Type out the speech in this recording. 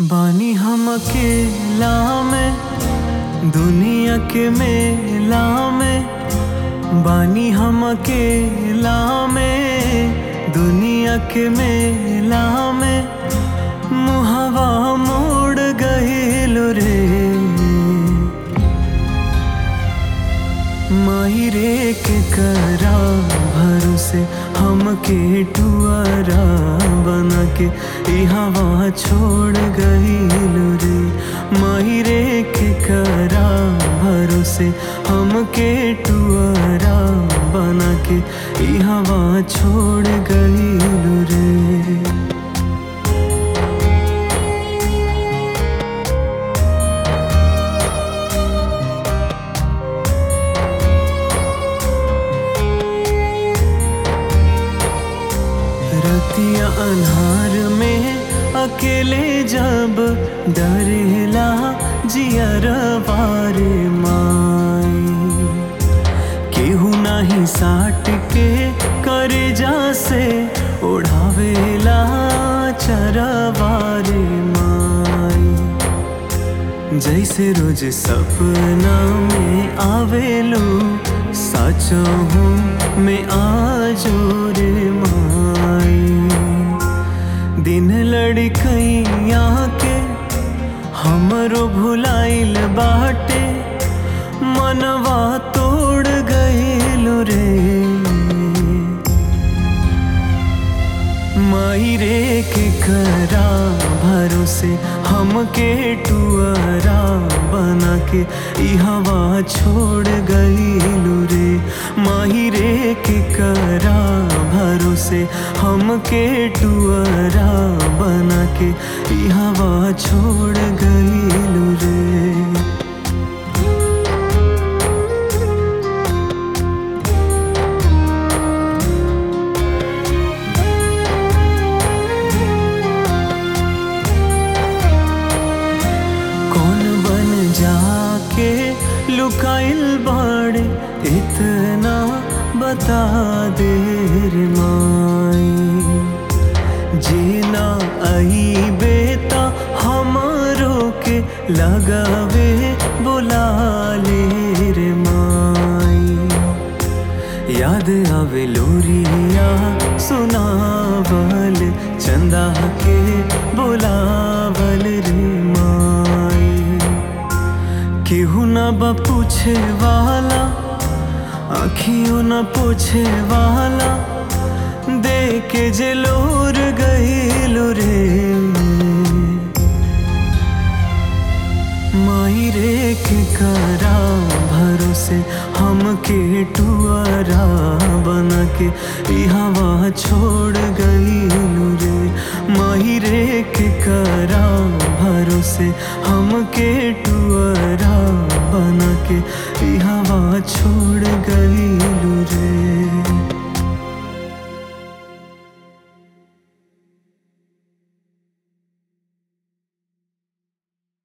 बानी हम अकेला में दुनिया के मेला में बानी हम अकेला में दुनिया के मेला में मुहवा मोड़ गईल रे माही रे के करा भरोसे हमके टुअरा बना के ई हवा छोड़ गईल रे माही रे के करा भरोसे हमके टुअरा बना के ई हवा छोड़ गईल रे रतिया अन्हार में अकेले जब डरेला जियर वारे माई केहू नाही साट के करे जा से ओढ़ावेला चरवारे माई जैसे रोज सपना में आवेलो सच हूँ मैं आजो रे माई दिन लड़कैया के हमरो भुलाइल बाटे मनवा तोड़ गईल रे माई रे के करा भरोसे हमके टुअरा बना के ई हवा छोड़ गईलू रे माही रे के करा भरोसे हमके टुअरा बना के ई हवा छोड़ गईलू रे कौन बन जाके लुकाइल बाड़े इतना बता दे रे माई जीना आई बेटा हमारो के लगावे बुला ले रे माई याद आवे लोरिया सुनावल चंदा के बुलावल रे माई केहू न बा पूछे वाला आखियों न पूछे वाला देखे जे लोर गईल रे माई रे के करा भरोसे हमके टुअरा बना के ई हवा छोड़ गईलू रे माही रे के करा भरोसे हमके टुअरा बना के ई हवा छोड़ गईलू रे